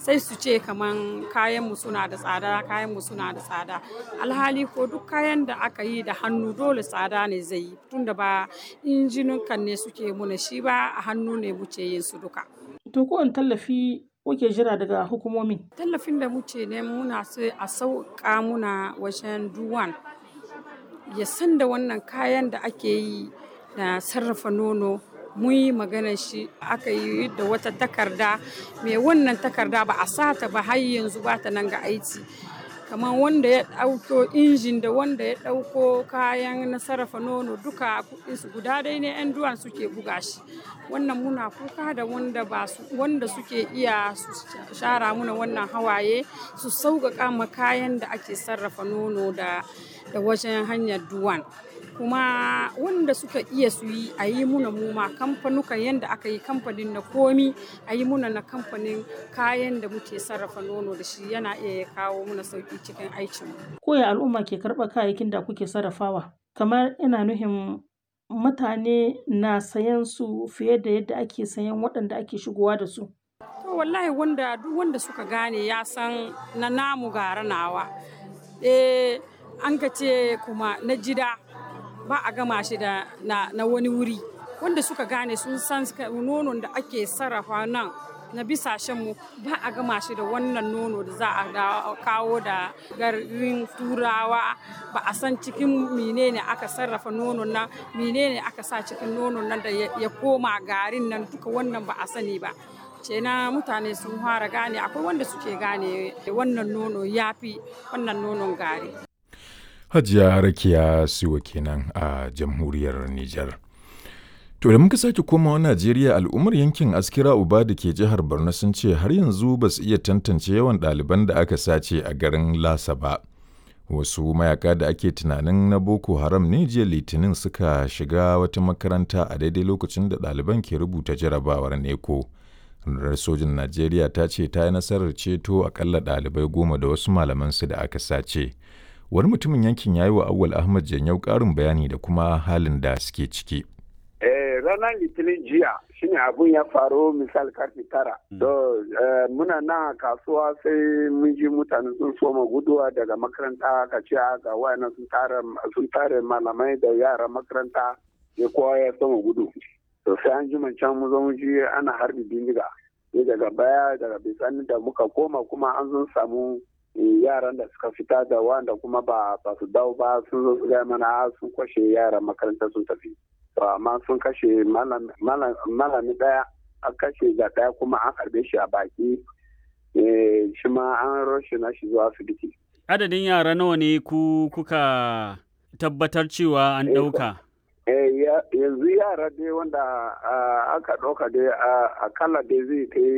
sai su ce kaman kayan mu suna da tsada kayan mu suna da tsada alhali ko duk kayan da aka yi da hannu dole tsada ne zai yi tunda ba injinukan ne suke muna shi ba a hannu ne muke yin su duka To ko tallafi kuke jira daga hukumomi? tallafin da muke ne muna so a sauƙa muna wajen duwan ya san da wannan kayan da ake yi da sarrafa nono mun yi maganar shi aka yi da wata takarda mai wannan takarda ba a sata ba har yanzu ba ta nan ga aiki kamar wanda ya ɗauko injin da wanda ya ɗauko kayan na sarrafa nono duka kuɗinsu guda dai ne 'yan duwan suke buga shi wannan muna kuka da wanda ba su wanda suke iya su shara muna wannan hawaye su sauƙaƙa ma kayan da ake sarrafa nono da da wajen hanyar duwan kuma wanda suka iya su yi a yi muna muma kamfanukan yadda aka yi kamfanin na komi a yi muna na kamfanin kayan da muke sarrafa nono da shi yana iya ya kawo muna sauki cikin aikinmu. Ko ya al'umma ke karɓar kayayyakin da kuke sarrafawa? Kamar ina nuhin mutane na sayan su fiye da yadda ake sayan waɗanda ake shigowa da su. To wallahi wanda duk wanda suka gane ya san na namu gara nawa. Eh an ka ce kuma na jida ba a gama shi da na, na wani wuri wanda suka gane sun san nonon da ake sarrafa nan na bisashenmu ba a gama shi da wannan nono da za a kawo da garin turawa ba a san cikin menene aka sarrafa nonon nan menene aka sa cikin nonon nan da ya koma garin nan duka wannan ba a sani ba ce na mutane sun fara gane akwai wanda suke gane wannan nono ya fi wannan nonon gari Hajiya Rakiya Siwa kenan a jamhuriyar Nijar. To da muka sake komawa Najeriya al'ummar yankin Askira Uba da ke jihar Borno sun ce har yanzu ba su iya tantance yawan ɗaliban da aka sace a garin Lasa ba. Wasu mayaka da ake tunanin na Boko Haram ne jiya Litinin suka shiga wata makaranta a daidai lokacin da ɗaliban ke rubuta jarabawar neko. Rundunar sojin Najeriya ta ce ta yi nasarar ceto akalla ɗalibai goma da wasu malamansu da aka sace. wani mutumin yankin ya yi wa awwal ahmad janyau karin bayani da kuma halin da suke ciki ranar litinin jiya shine abun ya faru misal karfe tara to muna na kasuwa sai mun ji mutane sun soma guduwa daga makaranta ka ce ga wayannan sun tare malamai da yaran makaranta ya kowa ya soma gudu to sai an ji can mu zo mu ji ana harbi bindiga daga baya daga bisani da muka koma kuma an zo samu yaran da suka fita da wanda kuma ba ba su dawo ba sun zo su gaya mana sun kwashe yaran makaranta sun tafi to amma sun kashe malami daya an kashe da daya kuma an harbe shi a baki shi ma an roshe na shi zuwa asibiti adadin yara nawa ne ku kuka tabbatar cewa an ɗauka yanzu yara dai wanda aka ɗauka dai akalla dai zai kai